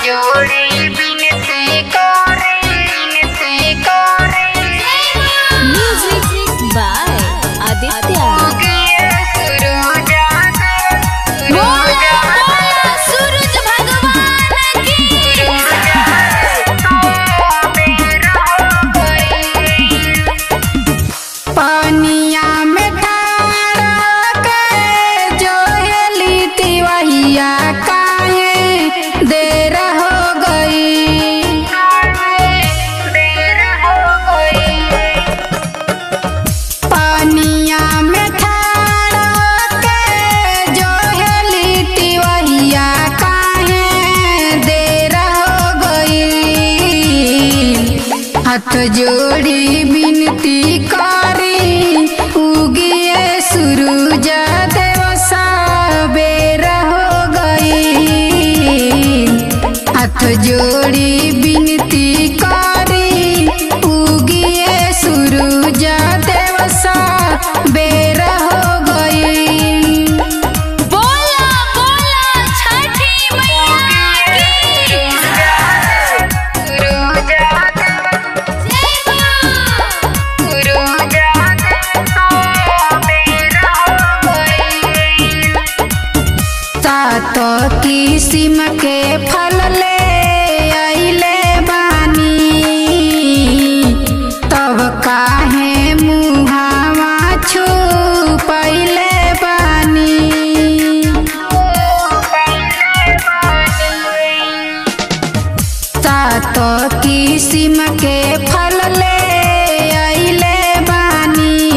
जोड़ी बिनती करे बिनती करे Music by Aditya. उगिए सुरुजा बोला बोला सूरज भगवान की पानिया में ठाड़ा के जोहली तिवहिया काहे देर हो गई देर हो गई पानिया में ठाड़ा के जोहली तिवहिया काहे देर हो गई हाथ जोड़ी बिनती करी उगिए सूरज देव बेर हो गई हाथ जोड़ी बिनती करी उगिए सूरज देव बेर हो गई बोला बोला छठी मैया की जय मां सात किस्म के फल ले अइले बानी तब काहे मुहावा छुपैले बानी सात किस्म के फल ले अइले बानी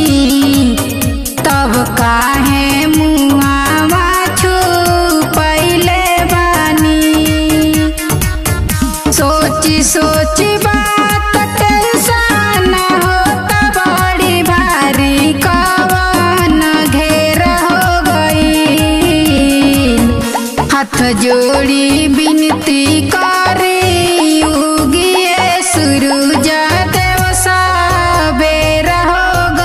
तब काहे मुहावा छुपैले बानी सोची सोची बात टेंशन होता बड़ी भारी कवन घेर हो गई हाथ जोड़ी बिनती करी उगिए सूरज देव बेर हो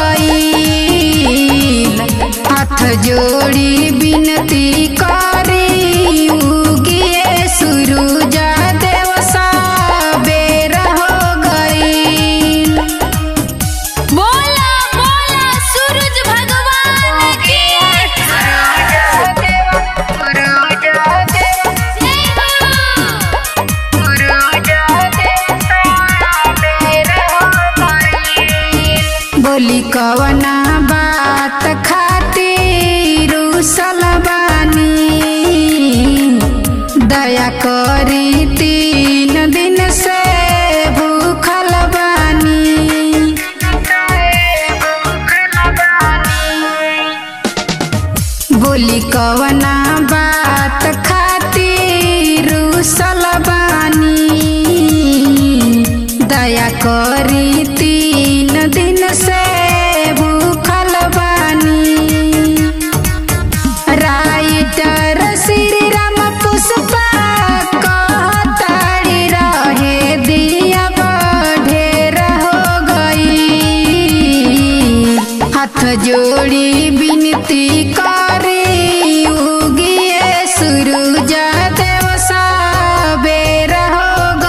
गई हाथ जोड़ी बिनती करी उगिए सूरज देव बेर हो गई बोला बोला सूरज भगवान की जय मां बोली कवना बात खातिर रुसल बानी दया करी तीन दिन से भूखल बानी बोली कवना बात खातिर रुसल बानी दया करी तीन दिन से भूखल बानी राइटर श्री राम पुष्पा कहताड़ी रहे दिया ढेर हो गई हाथ जोड़ी बिनती करी उगिए सूरज देव बेर हो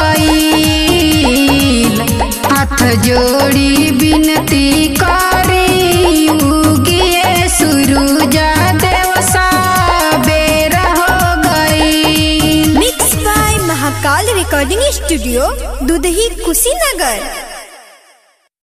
गई हाथ जोड़ी बिनती करी उगिए सूरज देव बेर हो गई mix by Mahakal recording studio Dudhahi Kushinagar